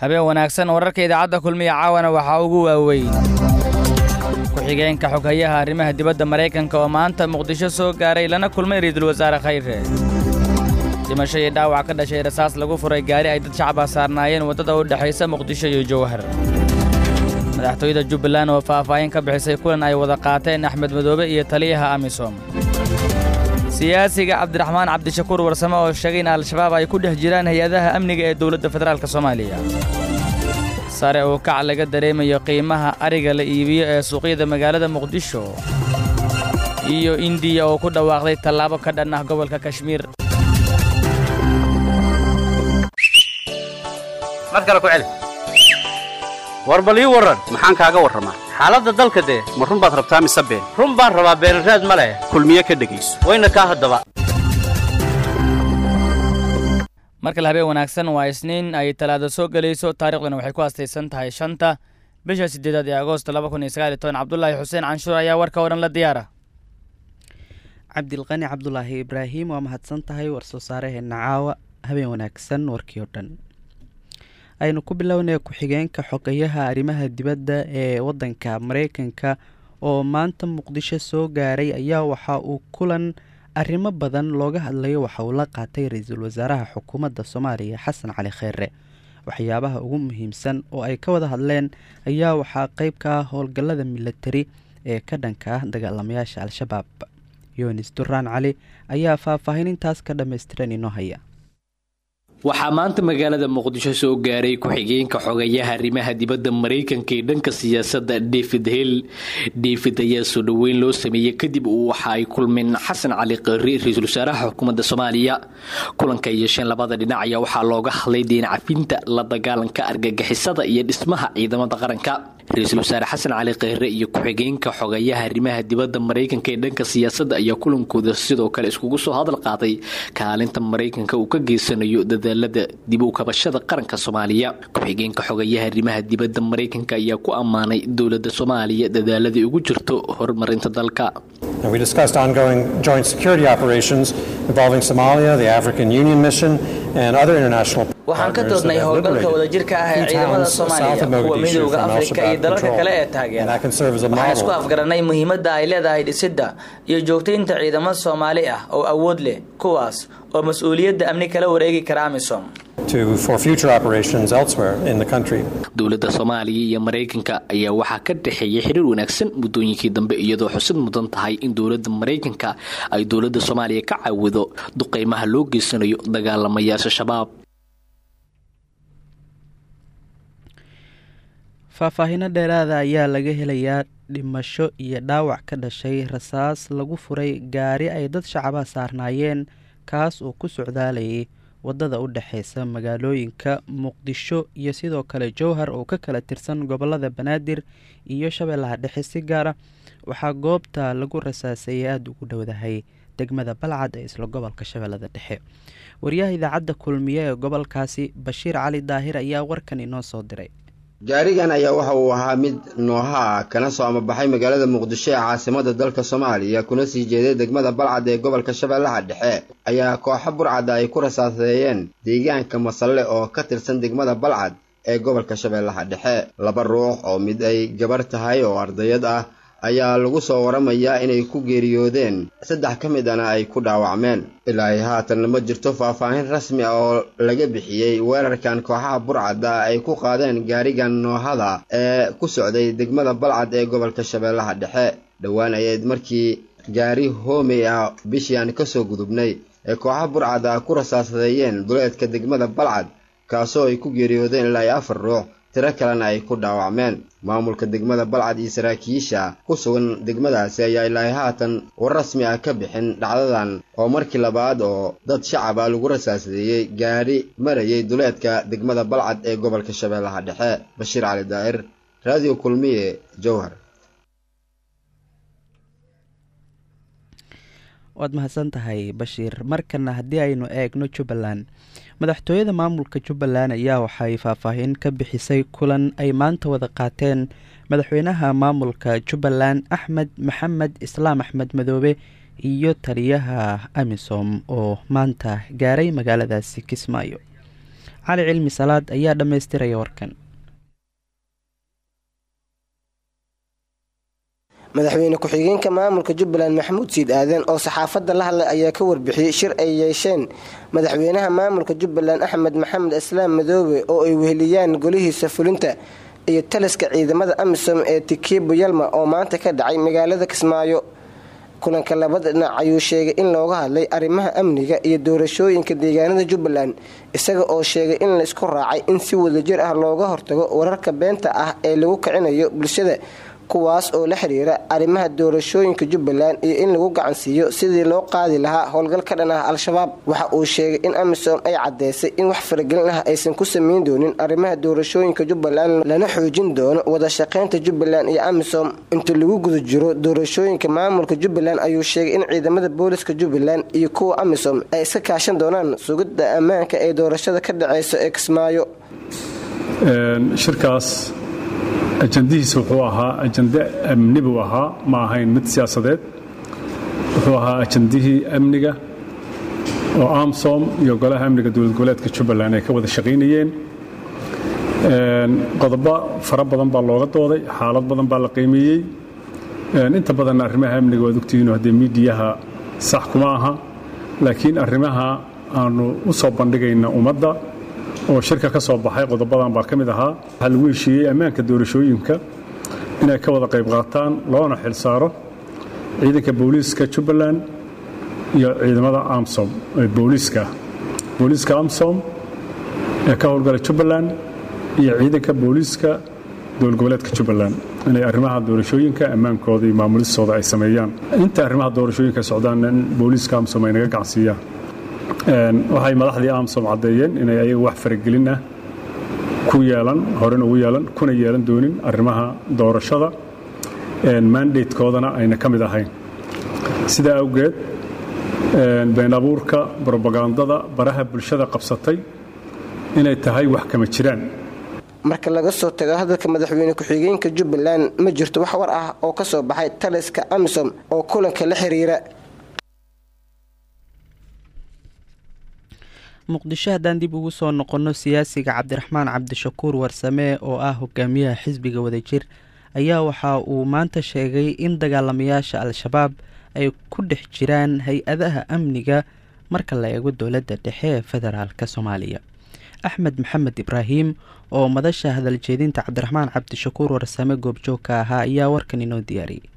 habeen wanaagsan wararka idaacadda kulmiya caawana waxaa ugu waaweyn ku-xigeenka xoghayaha arrimaha dibadda maraykanka oo maanta muqdisho soo gaaray lana kulmay ra'iisul wasaare khayre dhimasho iyo dhaawac ka dhashay rasaas lagu furay gaari ay dad shacaba saarnaayeen waddada u dhexaysa muqdisho iyo jowhar madaxtooyada jubbaland oo faahfaahin ka bixisay kulan ay wada qaateen axmed madoobe iyo taliyaha amisom siyaasiga cabdiraxmaan cabdishakuur warsame oo sheegay in al-shabaab ay ku dhex jiraan hay-adaha amniga ee dowladda federaalk soomaaliya sare uu kac laga dareemayo qiimaha ariga la iibiyo ee suuqyada magaalada muqdisho iyo indiya oo ku dhawaaqday tallaabo ka dhan ah gobolka kashmiir war bal ii warran maxaan kaaga warramaa xaaladda dalka dee ma run baad rabtaa mise been run baan rabaa beenraad ma leh kulmiye ka dhegayso wayna kaa haddaba mar kale habeen wanaagsan waa isniin ay talaado soo gelayso taarikhduna waxay ku astaysan tahay shanta bisha siddeedaad ee agoosto laba kun iyo sagaal iyo toban cabdulaahi xuseen canshuur ayaa warka oo dhan la diyaara cabdilqani cabdulaahi ibraahim waa mahadsan tahay war-soo saaraheenna caawa habeen wanaagsan warkii oo dhan aynu ku bilownay ku-xigeenka xogayaha arrimaha dibadda ee waddanka mareykanka oo maanta muqdisho soo gaaray ayaa waxa uu kulan arrimo badan looga hadlayo waxa uu la qaatay ra-iisul wasaaraha xukuumadda soomaaliya xasan cali kheyre waxyaabaha ugu muhiimsan oo ay ka wada hadleen ayaa waxaa qeyb ka ah howlgallada milatari ee ka dhanka ah dagaalamayaasha al-shabaab yunis duraan cali ayaa faahfaahinintaas ka dhammaystiran inoo haya waxaa maanta magaalada muqdisho soo gaaray ku-xigeenka xogayaha arrimaha dibadda maraykanka ee dhanka siyaasadda david hill david ayaa soo dhoweyn loo sameeyey kadib waxa ay kulmeen xasan cali qari ra-iisul wasaaraha xukuumadda soomaaliya kulanka yeesheen labada dhinac ayaa waxaa looga hadlay deen cafinta la dagaalanka argagixisada iyo dhismaha ciidamada qaranka ra-iisul wasaare xasan cali kheyre iyo ku-xigeenka xogayaha arrimaha dibadda maraykanka ee dhanka siyaasadda ayaa kulankooda sidoo kale iskugu soo hadal qaaday kaalinta maraykanka uu ka geysanayo dadaalada dib u kabashada qaranka soomaaliya ku-xigeenka xogayaha arrimaha dibadda maraykanka ayaa ku ammaanay dowladda soomaaliya dadaaladii ugu jirto horumarinta dalka We discussed ongoing joint security operations involving Somalia, the African Union mission, and other international waxaan ka doodnay howlgalka wadajirka ah ee ciidamada soomaaliya kuwa midowda afrika iyo dalalka kale ee taageera waxaan isku afgaranay muhiimadda ay leedahay dhisidda iyo joogtaynta ciidamo soomaali ah oo awood leh kuwaas oo mas-uuliyadda amni kala wareegi kara amisom dowladda soomaaliya iyo maraykanka ayaa waxaa ka dhexeeya xiriir wanaagsan muddooyinkii dambe iyadoo xusid mudan tahay in dowladda maraykanka ay dowladda soomaaliya ka caawido duqeymaha loo geysanayo dagaalamayaasha shabaab faahfaahino dheeraada ayaa laga helayaa dhimasho iyo dhaawac ka dhashay rasaas lagu furay gaari ay dad shacaba saarnaayeen kaas oo ku socdaalayay waddada u dhexeysa magaalooyinka muqdisho iyo sidoo kale jowhar oo ka kala tirsan gobolada banaadir iyo shabeellaha dhexe si gaara waxaa goobta lagu rasaaseeyay aada ugu dhowdahay degmada balcad ee isla gobolka shabeellada dhexe wariyaha idaacadda kulmiye ee gobolkaasi bashiir cali daahir ayaa warkan inoo soo diray gaarigan ayaa waxa uu ahaa mid nooha ah kana soo amabaxay magaalada muqdisho ee caasimada dalka soomaaliya kuna sii jeeday degmada balcad ee gobolka shabeellaha dhexe ayaa kooxo burcadda ay ku rasaaseeyeen deegaanka masalle oo ka tirsan degmada balcad ee gobolka shabeellaha dhexe laba ruux oo mid ay gabar tahay oo ardayad ah ayaa lagu soo waramayaa inay ku geeriyoodeen saddex ka mid ana ay ku dhaawacmeen ilaahay haatanna ma jirto faahfaahin rasmi ah oo laga bixiyey weerarkan kooxaha burcadda ay ku qaadeen gaarigan noohada ee ku socday degmada balcad ee gobolka shabeellaha dhexe dhowaan ayayd markii gaari hoomey ah bishii aan kasoo gudubnay ee kooxaha burcadda ku rasaasadeeyeen duleedka degmada balcad kaasoo ay ku geeriyoodeen ilaa iyo afar ruux tiro kalena ay ku dhaawacmeen maamulka degmada balcad iyo saraakiisha ku sugan degmadaasi ayaa ilaahay haatan war rasmi ah ka bixin dhacdadan oo markii labaad oo dad shacaba lagu rasaasadeeyey gaadhi marayay duleedka degmada balcad ee gobolka shabeellaha dhexe bashiir cali daa'ir raadiyo kulmiye jowhar waad mahadsan tahay bashiir markana haddii aynu eegno jubbaland madaxtooyada maamulka jubbaland ayaa waxay faahfaahin ka bixisay kulan ay maanta wada qaateen madaxweynaha maamulka jubbaland axmed maxamed islaam axmed madoobe iyo taliyaha amisom oo maanta gaaray magaaladaasi kismaayo cali cilmi salaad ayaa dhammaystiraya warkan madaxweyne ku-xigeenka maamulka jubbaland maxamuud siid aadan oo saxaafadda la hadlay ayaa ka warbixiyey shir ay yeesheen madaxweynaha maamulka jubbaland axmed maxamed islaam madoobe oo ay weheliyaan golihiisa fulinta iyo taliska ciidamada amisom ee tikiibo yalma oo maanta ka dhacay magaalada kismaayo kulanka labada dhinac ayuu sheegay in looga hadlay arrimaha amniga iyo doorashooyinka deegaanada jubbaland isaga oo sheegay in laisku raacay in si wadajir ah looga hortago wararka beenta ah ee lagu kicinayo bulshada kuwaas oo la xiriira arrimaha doorashooyinka jubbaland iyo in lagu gacansiiyo sidii loo qaadi lahaa howlgal ka dhan ah al-shabaab waxa uu sheegay in amisom ay caddeysay in wax faragelin ah aysan ku samayn doonin arrimaha doorashooyinka jubbaland lana xoojin doono wada shaqaynta jubbaland iyo amisom inta lagu guda jiro doorashooyinka maamulka jubbaland ayuu sheegay in ciidamada booliska jubbaland iyo kuwa amisom ay iska kaashan doonaan sugidda ammaanka ee doorashada ka dhaceysa ee kismaayo shirkaas ajandihiisa wuxuu ahaa ajande amni buu ahaa ma ahayn mid siyaasadeed wuxuu ahaa ajandihii amniga oo amsom iyo golaha amniga dowlad goboleedka jubbaland ay ka wada shaqaynayeen qodobo fara badan baa looga dooday xaalad badan baa la qiimeeyey inta badanna arrimaha amniga waad ogtihiino haddee miidiyaha sax kuma aha laakiin arrimaha aanu u soo bandhigayna ummadda oo shirka ka soo baxay qodobadan baa ka mid ahaa waxaa lagu heshiiyey ammaanka doorashooyinka inay ka wada qayb qaataan loona xil saaro ciidanka booliiska jubbaland iyo ciidamada amsom ee booliiska booliiska amsom ee ka howlgala jubbaland iyo ciidanka booliiska dowlad goboleedka jubbaland inay arrimaha doorashooyinka ammaankooda iyo maamulistooda ay sameeyaan inta arrimaha doorashooyinka socdaanna in booliiska amsom ay naga gacansiiyaan waxay madaxdii amsom caddeeyeen inay ayaga wax faragelin ah ku yeelan horena ugu yeelan kuna yeelan doonin arrimaha doorashada mandatekoodana ayna ka mid ahayn sidaa awgeed been abuurka brobagandada baraha bulshada qabsatay inay tahay wax kama jiraan marka laga soo tago hadalka madaxweyne ku-xigeenka jubbaland ma jirto wax war ah oo ka soo baxay taliska amisom oo kulanka la xiriira muqdisho haddaan dib ugu soo noqonno siyaasiga cabdiraxmaan cabdishakuur warsame oo ah hogaamiyaha xisbiga wadajir ayaa waxa uu maanta sheegay in dagaalamayaasha al-shabaab ay ku dhex jiraan hay-adaha amniga marka la eego dowladda dhexe ee federaalk soomaaliya axmed maxamed ibraahim oo madasha hadaljeedinta cabdiraxmaan cabdishakuur warsame goobjoogka ahaa ayaa warkan inoo diyaariyey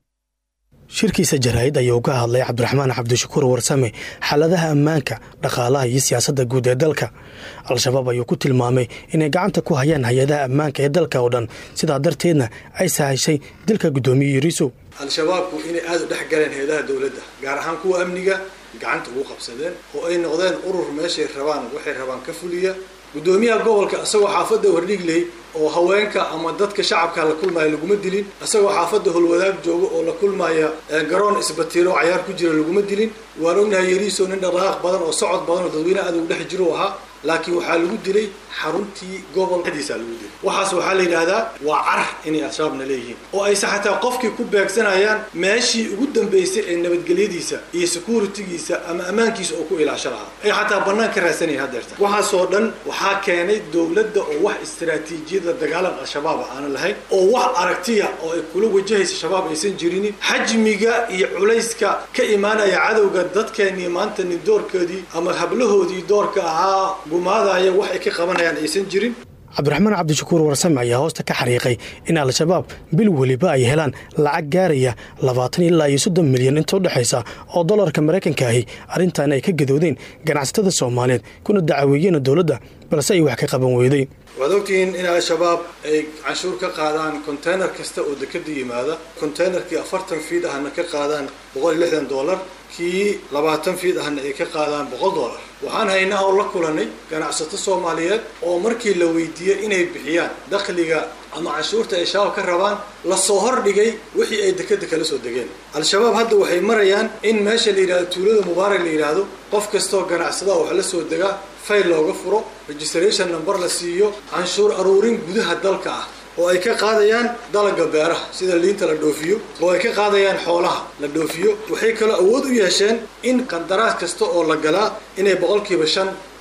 shirkiisa jaraa'id ayuu ka hadlay cabdiraxmaan cabdishakuur warsame xaaladaha ammaanka dhaqaalaha iyo siyaasadda guud ee dalka al-shabaab ayuu ku tilmaamay inay gacanta ku hayaan hay-adaha ammaanka ee dalka oo dhan sidaa darteedna ay sahashay dilka guddoomiye yariisow al-shabaabku inay aada u dhex galeen hay-adaha dowladda gaar ahaan kuwa amniga gacanta ugu qabsadeen oo ay noqdeen urur meeshay rabaan waxay rabaan ka fuliya guddoomiyaha gobolka isagoo xaafadda hordhigley oo haweenka ama dadka shacabka la kulmaya laguma dilin isagoo xaafadda holwadaag jooga oo la kulmaya garoon isbatiiro oo cayaar ku jira laguma dilin waan ognahay yariiso nin dhaqaaq badan oo socod badan oo dadweyne aad ugu dhex jiro ahaa laakiin waxaa lagu dilay xaruntii gobol dhexdiisa lagu dilay waxaas waxaa la yidhaahdaa waa car inay al-shabaabna leeyihiin oo ayse xataa qofkii ku beegsanayaan meeshii ugu dambeysay ee nabadgelyadiisa iyo securitigiisa ama ammaankiisa oo ku ilaasho lahaa ay xataa bannaan ka raadsanayeen haddeerta waxaasoo dhan waxaa keenay dowladda oo wax istaraatiijiyada dagaalan al-shabaab aanan lahayn oo wax aragtiya oo ay kula wajahaysa shabaab aysan jirinin xajmiga iyo culayska ka imaanaya cadowga dadkeennii maanta nin doorkoodii ama hablahoodii doorka ahaa gumaadaya wax ay ka qabanayaan aysan jirin cabdiraxmaan cabdishakuur warsame ayaa hoosta ka xariiqay in al-shabaab bil weliba ay helaan lacag gaaraya labaatan ilaa iyo soddon milyan inta u dhexaysa oo dollarka maraykanka ahi arrintan ay ka gadoodeen ganacsatada soomaaliyeed kuna dacaweeyeen dowladda balse ay wax ka qaban weyday waad ogtihiin in al-shabaab ay canshuur ka qaadaan konteynar kasta oo dekada yimaada konteynerkii afartan fiid ahna ka qaadaan boqol iyo lixdan dollar kii labaatan fiid ahna ay ka qaadaan boqol dollar waxaan haynaa oo la kulanay ganacsato soomaaliyeed oo markii la weydiiyey inay bixiyaan dakhliga ama canshuurta ay shabaab ka rabaan lasoo hordhigay wixii ay dekada kala soo degeen al-shabaab hadda waxay marayaan in meesha la yidhahdo tuulada mubaarak la yidhaahdo qof kastoo ganacsadaha wax la soo degaa fayl looga furo registration number la siiyo canshuur aruurin gudaha dalka ah oo ay ka qaadayaan dalaga beeraha sida liinta la dhoofiyo oo ay ka qaadayaan xoolaha la dhoofiyo waxay kaloo awood u yeesheen in qandaraas kasta oo la galaa inay boqolkiiba shan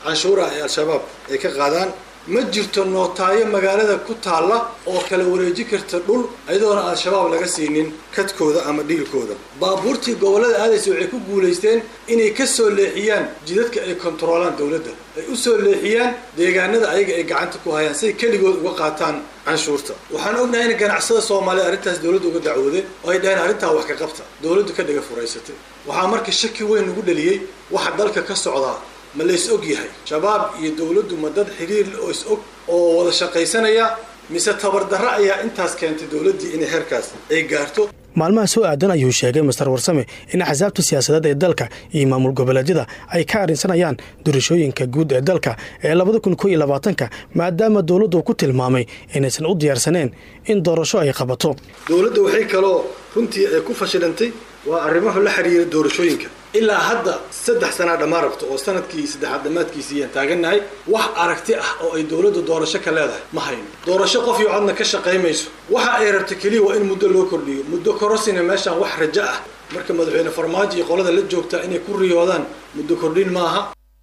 canshuuraha ay al-shabaab ay ka qaadaan ma jirto nootaayo magaalada ku taalla oo kala wareeji karta dhul iyadoona al-shabaab laga siinin kadkooda ama dhiilkooda baabuurtii gobollada aadaysa waxay ku guulaysteen inay ka soo leexiyaan jidadka ay kontaroolaan dowladda ay u soo leexiyaan deegaanada ayaga ay gacanta ku hayaan siay keligood uga qaataan canshuurta waxaan ognahay in ganacsada soomaaliya arrintaas dowladda uga dacwoodeen oo ay dhaheen arrintaa wax ka qabta dowladdu ka dhiga furaysatay waxaa marka shaki weyn ugu dhaliyey waxa dalka ka socdaa ma la is og yahay shabaab iyo dowladdu ma dad xiriir oo is og oo wada shaqaysanaya mise tabardarro ayaa intaas keentay dowladdii inay heerkaas ay gaarto maalmaha soo aadan ayuu sheegay master warsame in axsaabta siyaasadeed ee dalka iyo maamul goboleedyada ay ka arrinsanayaan doorashooyinka guud ee dalka ee labada kun koo iyo labaatanka maadaama dowladdu ku tilmaamay inaysan u diyaarsaneen in doorasho ay qabato dowladda waxay kaloo runtii ay ku fashilantay waa arrimaha la xiriira doorashooyinka ilaa hadda saddex sanaa dhammaan rabto oo sanadkii saddexaad dhammaadkiisii ayaan taagannahay wax aragti ah oo ay dowladda doorasho ka leedahay ma hayno doorasho qof iyo codna ka shaqaymayso waxa ay rabto keliya waa in muddo loo kordhiyo muddo korosina meeshaan wax rajo ah marka madaxweyne farmaajo iyo qolada la joogtaa inay ku riyoodaan muddo kordhin maaha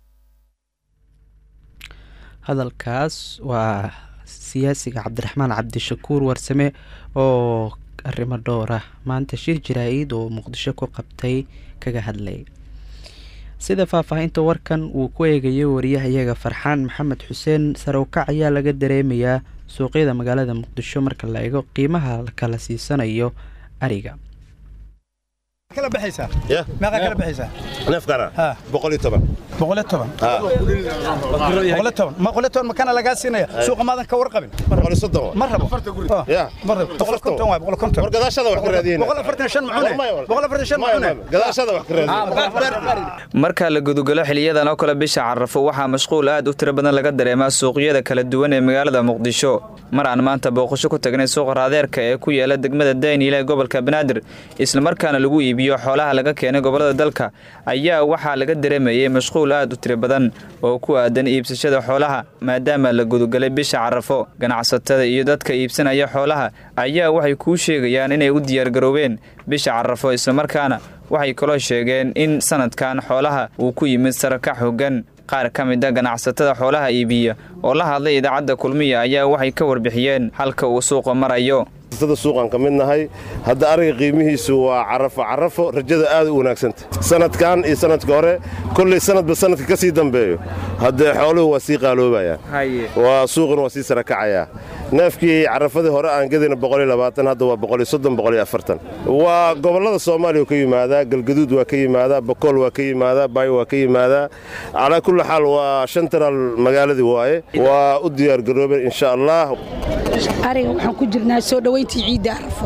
hadalkaas waa siyaasiga cabdiraxmaan cabdishakuur warsame oo arrimo dhowr ah maanta shir jaraa-id oo muqdisho ku qabtay kaga hadlay sida faahfaahinta warkan uu ku eegayo wariyahayaga farxaan maxamed xuseen sarowkac ayaa laga dareemayaa suuqyada magaalada muqdisho marka la eego qiimaha kala siisanayo ariga makana lagaa siinaya suuqa maadan ka warqabin ma rabo marka la gudugalo xiliyadan oo kale bisha carafo waxaa mashquul aad u tiro badan laga dareemaa suuqyada kala duwan ee magaalada muqdisho mar aan maanta booqasho ku tagnay suuqa raadeerka ee ku yaala degmada daynile ee gobolka banaadir islamarkaana lagu iibiyo xoolaha laga keenay gobolada dalka ayaa waxaa laga dareemayay mashquul aad u tiro badan oo ku aadan iibsashada xoolaha maadaama la gudugalay bisha carafo ganacsatada iyo dadka iibsanaya xoolaha ayaa waxay kuu sheegayaan inay u diyaargaroobeen bisha carafo islamarkaana waxay kaloo sheegeen in sanadkan xoolaha uu ku yimid sarakac hoggan qaar ka mid a ganacsatada xoolaha iibiya oo la hadlay idaacadda kulmiya ayaa waxay ka warbixiyeen halka uu suuqa marayo suuqan ka mid nahay hadda ariga qiimihiisu waa carafo carafo rajada aad u wanaagsanta sanadkan iyo sanadka hore kolley sanadba sanadka ka sii dambeeyo haddee xooluhu waa sii qaaloobayaan waa suuquna waa sii sarakacayaa neefkii carafadii hore aan gadayna hadda waa waa gobollada soomaaliya ka yimaadaa galgaduud waa ka yimaadaa bakool waa ka yimaadaa baayo waa ka yimaadaa calaa kulli xaal waa shantaraal magaaladii waaye waa u diyaargaroobeen insha allah ariga waxaan ku jirnaa soo dhowayntii ciidda arafo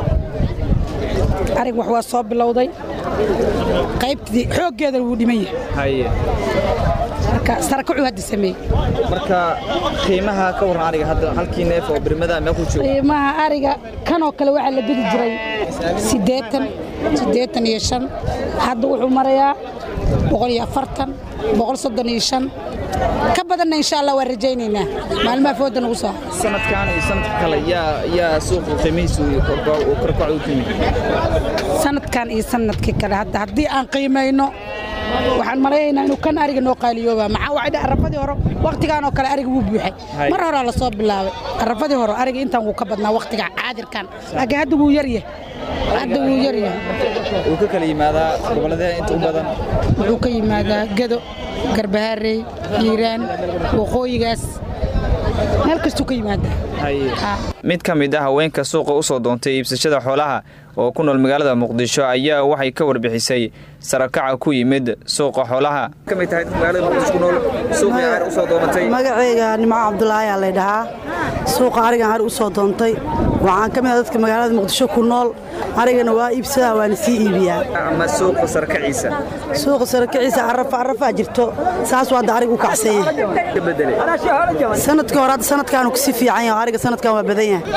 arig wax waa soo bilowday qaybtii xooggeedana wuu dhiman yahay marka sarakacu hadda sameeyey marka qiimaha ka warran ariga hadda halkii neef oo birmada mee ku joogo qiimaha ariga kanoo kale waxaa la gedi jiray siddeetan siddeetan iyo shan hadda wuxuu marayaa boqol iyo afartan boqol soddon iyo shan ka badanna insha allah waan rajaynaynaa maalmaha fooda nagu soo sanadkan iyo sanadka kale yaa yaa suuqa qiimihiisu korkac u timid sanadkan iyo sanadkii kale hadda haddii aan qiimayno waxaan malaynaynaa inuu kan ariga noo qaaliyooba maxaa waxay dhahay arafadii hore wakhtigaan oo kale ariga wuu buuxay mar horaa la soo bilaabay arafadii hore ariga intaan wuu ka badnaa wakhtiga caadirkan laakiin hadda wuu yar yahay hadda wuu yar yahay wuu ka kala yimaadaa gobolladee inta u badan wuxuu ka yimaadaa gedo garbahaarey hiiraan waqooyigaas meel kastuu ka yimaadaa mid ka mid ah haweenka suuqa u soo doontay iibsashada xoolaha oo ku nool magaalada muqdisho ayaa waxay ka warbixisay sarakaca ku yimid suuqa xoolaha magaceyga nimco cabdulaahi aa laydhahaa suuqa arigan ari u soo doontay waxaan ka mid ah dadka magaalada muqdisho ku nool arigana waa iibsadaa waana sii iibiyaa ama suuqa sarakaciisa suuqa sarakaciisa carafa carafaa jirto saasuu hadda arig u kacsan yahay sanadkii hore hadda sanadkaanu kasii fiican yahay ariga sanadkan waa badan yahay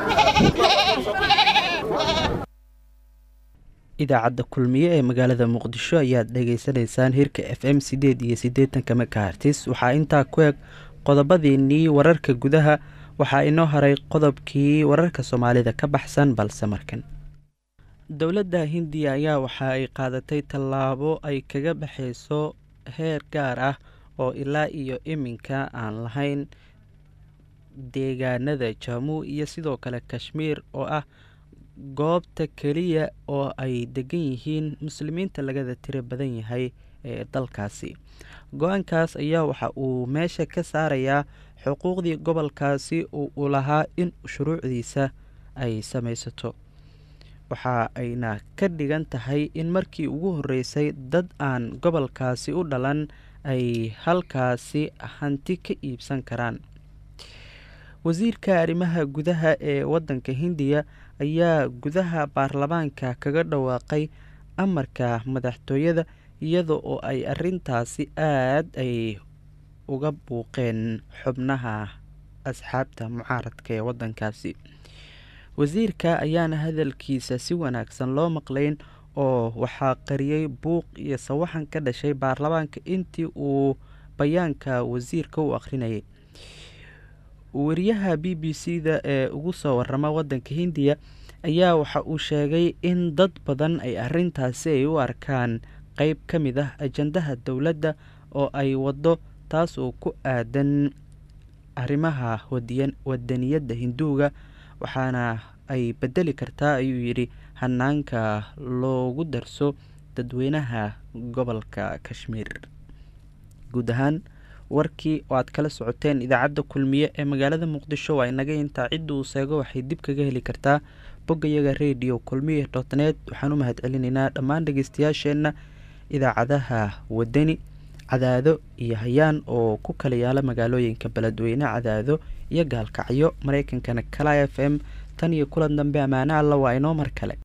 idaacadda kulmiye ee magaalada muqdisho ayaad dhagaysanaysaan hirka f m sideed iyo siddeetanka makahartis waxaa intaa ku eg qodobadiinnii wararka gudaha waxaa inoo haray qodobkii wararka soomaalida ka baxsan balse markan dowladda hindiya ayaa waxa ay qaadatay tallaabo ay kaga baxayso heer gaar ah oo ilaa iyo iminka aan lahayn deegaanada jamuu iyo sidoo kale kashmiir oo ah goobta keliya oo ay degan yihiin muslimiinta lagada tiro badan yahay ee dalkaasi go-aankaas ayaa waxa uu meesha ka saarayaa xuquuqdii gobolkaasi oo uu lahaa in shuruucdiisa ay samaysato waxa ayna ka dhigan tahay in markii ugu horeysay dad aan gobolkaasi u dhalan ay halkaasi hanti ka iibsan karaan wasiirka arrimaha gudaha ee wadanka hindiya ayaa gudaha baarlamaanka kaga dhawaaqay amarka madaxtooyada iyada oo ay arintaasi aad ay uga buuqeen xubnaha asxaabta mucaaradka ee wadankaasi wasiirka ayaana hadalkiisa si wanaagsan loo maqlayn oo waxaa qariyey buuq iyo sawaxan ka dhashay baarlamaanka intii uu bayaanka wasiirka u akhrinayay wariyaha b b c da ee ugu soo warama wadanka hindiya ayaa waxa uu sheegay in dad badan ay arintaasi ay u arkaan qeyb ka mid ah ajandaha dowladda oo ay wado taas oo ku aadan arrimaha wadaniyadda hinduuga waxaana ay bedeli kartaa ayuu yidhi hanaanka loogu darso dadweynaha gobolka kashmiir guud ahaan warkii oo aad kala socoteen idaacadda kulmiye ee magaalada muqdisho waa inaga intaa cidda uu seego waxay dib kaga heli kartaa boggayaga radio kulmiye dot net waxaan u mahad celinaynaa dhammaan dhegeystayaasheenna idaacadaha wadani cadaado iyo hayaan oo ku kala yaala magaalooyinka beledweyne cadaado iyo gaalkacyo mareykankana kala f m tan iyo kulan dambe ammaane alla waa inoo mar kale